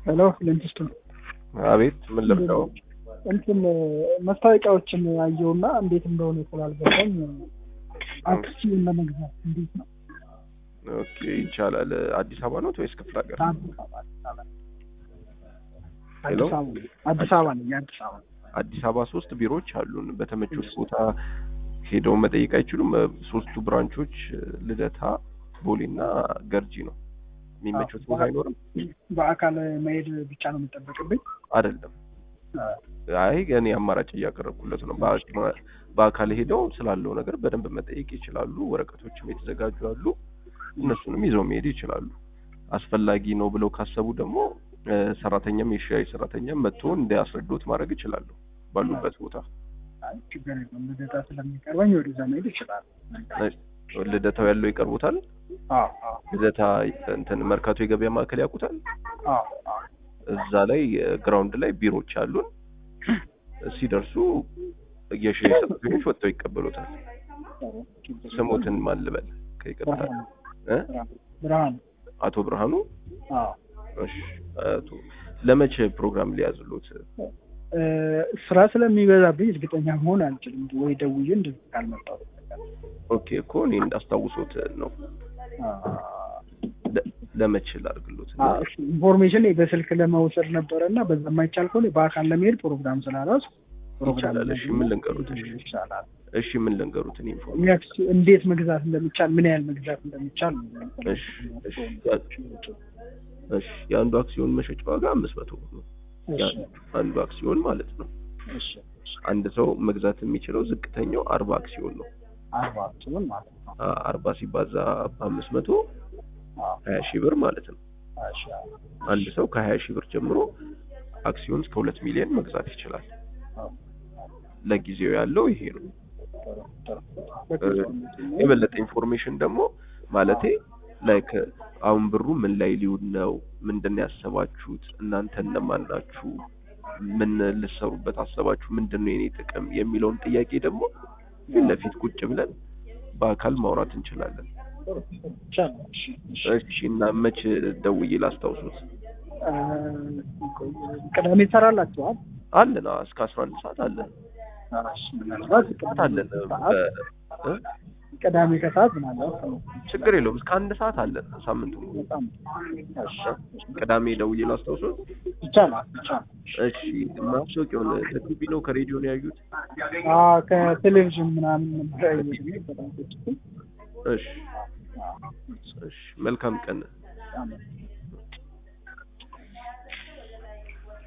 ሄሎ ፍሊንትስቶን አቤት ምን ልርዳው? እንትን መስታወቂያዎችን አየውና እንዴት እንደሆነ ስላልገባኝ አክሲዮን ለመግዛት እንዴት ነው? ኦኬ ይቻላል። አዲስ አበባ ነው ወይስ ክፍለ ሀገር? አዲስ አበባ አዲስ አበባ ሄሎ? አዲስ አበባ አዲስ አበባ ነኝ አዲስ አበባ አዲስ አበባ ሶስት ቢሮዎች አሉን። በተመቹት ቦታ ሄደው መጠየቅ አይችሉም። ሶስቱ ብራንቾች ልደታ፣ ቦሌና ገርጂ ነው። የሚመቹት ቦታ አይኖርም? በአካል መሄድ ብቻ ነው የሚጠበቅብኝ? አይደለም። አይ እኔ አማራጭ እያቀረብኩለት ነው። በአ- በአካል ሄደው ስላለው ነገር በደንብ መጠየቅ ይችላሉ። ወረቀቶችም የተዘጋጁ አሉ። እነሱንም ይዘው መሄድ ይችላሉ። አስፈላጊ ነው ብለው ካሰቡ ደግሞ እ፣ ሰራተኛም የሻይ ሰራተኛም መጥቶ እንዲያስረዱት ማድረግ ይችላሉ ባሉበት ቦታ። አይ ችግር የለም ልደታ ስለሚቀርበኝ ወደዛ መሄድ ይችላል። ልደታው ያለው ይቀርቡታል። አዎ አዎ ልደታ እንትን መርካቶ የገበያ ማዕከል ያውቁታል። አዎ አዎ እዛ ላይ ግራውንድ ላይ ቢሮዎች አሉን። ሲደርሱ የሻይ ሰራተኞች ወጥተው ይቀበሉታል። ስሙትን ማን ልበል? ከይቅርታ እ? ብርሃን አቶ ብርሃኑ አዎ እሺ። አቶ ለመቼ ፕሮግራም ሊያዝሉት? እ፣ ስራ ስለሚበዛብኝ እርግጠኛ መሆን አልችልም። ወይ ደውዬ እንደዚህ ካልመጣሁ ኦኬ እኮ እኔ እንዳስታውሶት ነው። ለ- ለመቼ ላድርግሎት? እና ኢንፎርሜሽን በስልክ ለመውሰድ ነበረ እና በዛ የማይቻል ከሆነ በአካል ለመሄድ ፕሮግራም ስላላስ ይቻላል። እሺ ምን ልንገሩት? እሺ ይቻላል። እሺ ምን ልንገሩት? እኔ ኢንፎርሜሽን የሚያክስ እንዴት መግዛት እንደሚቻል ምን ያህል መግዛት እንደሚቻል እሺ እሺ እሺ የአንዱ አክሲዮን መሸጫ ዋጋ አምስት መቶ ብር ነው። እሺ አንዱ አክሲዮን ማለት ነው። እሺ አንድ ሰው መግዛት የሚችለው ዝቅተኛው አርባ አክሲዮን ነው። አርባ ሲሆን ማለት ነው። አ- አርባ ሲባዛ በአምስት መቶ አዎ፣ ሀያ ሺህ ብር ማለት ነው። እሺ፣ አንድ ሰው ከሀያ ሺህ ብር ጀምሮ አክሲዮን እስከ ሁለት ሚሊዮን መግዛት ይችላል። አዎ። ለጊዜው ያለው ይሄ ነው። ጥሩ፣ ጥሩ። የበለጠ ኢንፎርሜሽን ደግሞ ማለቴ ላይክ አሁን ብሩ ምን ላይ ሊውል ነው? ምንድን ነው ያሰባችሁት? እናንተ እነማን ናችሁ? ምን ልሰሩበት አሰባችሁ? ምንድን ነው የኔ ጥቅም የሚለውን ጥያቄ ደግሞ ፊት ለፊት ቁጭ ብለን በአካል ማውራት እንችላለን። ጥሩ፣ ጥሩ። ይቻላል። እሺ፣ እሺ። እሺ እና መቼ ደውዬ ላስታውሱት? እ፣ ቅዳሜ ትሰራላችኋል? አለን አዎ፣ እስከ አስራ አንድ ሰዓት አለን እሺ፣ ምናልባት ሰዓት አለን። ሰዓት በ- እ? ቅዳሜ ከሰዓት ምናልባት ነው። ችግር የለውም። እስከ አንድ ሰዓት አለን ሳምንቱ ሙሉ። በጣም እሺ፣ ቅዳሜ ደውዬ ላስታውሱት። ይቻላል፣ ይቻላል። እሺ ማስታወቂያውን ከቲቪ ነው ከሬዲዮ ነው ያዩት? አዎ፣ ከቴሌቪዥን ምናምን ነበር ያየሁት። በጣም ቁጭ እሺ እሺ መልካም ቀን። በጣም